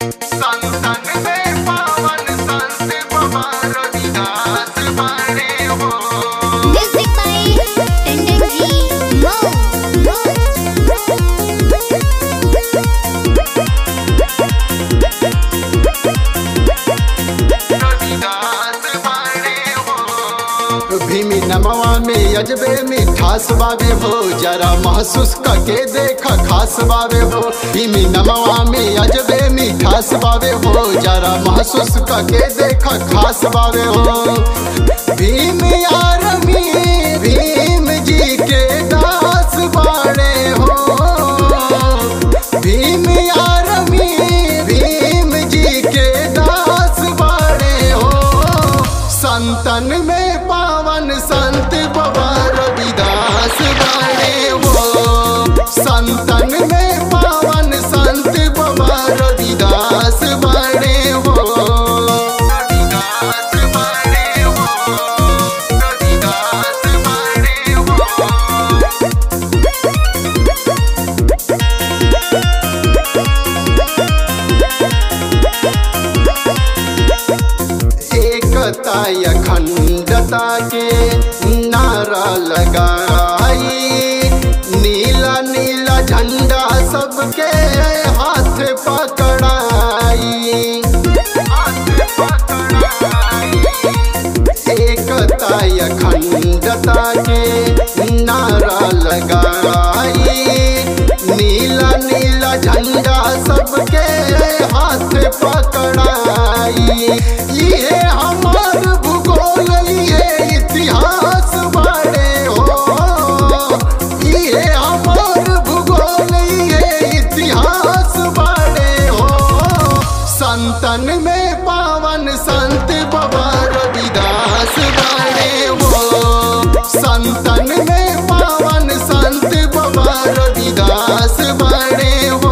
संतन में पावन संत बाबा रविदास बाणे हो Music by Tendency Mo. Ravidas बाणे हो भीमी नमवा में अजबे मिठास बावे हो जरा महसूस करके देख खास बावे हो भीमी नमवा में अजबे मिठास बावे हो जरा महसूस करके देख खास बावे हो भीम आरमी भीम जी के दास बाड़े हो भीम आरमी भीम जी के दास बाड़े हो संतन में पावन संत बाबा रविदास बाड़े हो संतन में पावन संत बाबा रविदास बाड़े हो रविदास बाड़े हो रविदास बाड़े हो एकता अखंडता के नारा लगाई नीला नीला झंडा सबके हाथ पकड़ाई हाथ पकड़ाई एकता अखंडता के नारा लगाई नीला नीला झंडा सबके हाथ पकड़ाई ये हमार भूगोल ये इतिहास बाड़े हो ये हमार भूगोल ये इतिहास बाड़े हो संतन में पावन संत बाबा रविदास बाड़े हो संतन में पावन संत बाबा रविदास बाड़े हो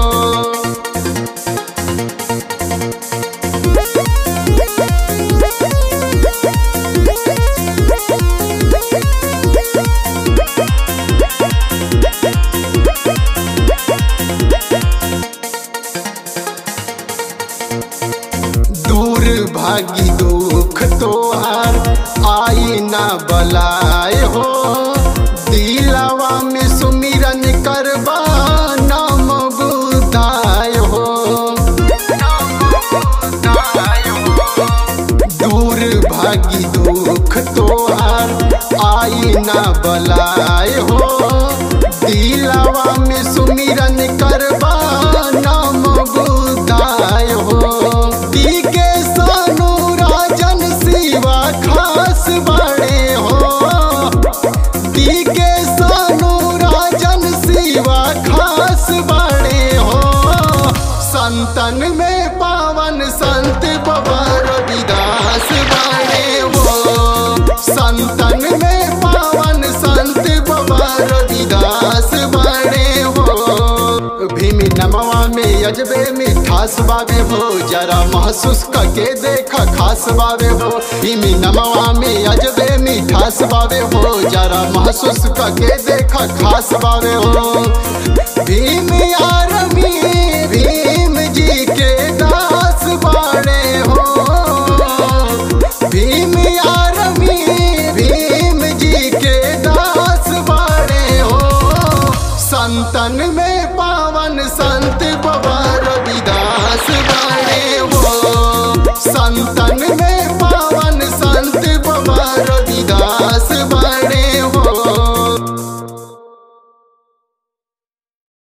दूर भागी दुख तोहार आई ना बलाए हो दिलावा में सुमिरन करबा नाम बुदाय हो दूर भागी दुख तोहार आई ना बलाए हो दिलावा में सुमिरन करबा नाम बुदाय हो दी के सानू राजन शिवा खास बड़े हो दी के सानू राजन शिवा खास बड़े हो संतन में पावन संत बाबा रविदास बड़े हो संतन में पावन संत बाबा रविदास बड़े हो भीम नमवा में अजबे मिठास बावे हो जरा महसूस करके देख खास बावे हो भीम नमवा में अजबे मिठास बावे हो जरा महसूस करके देख खास बावे हो भीम आरमी भीम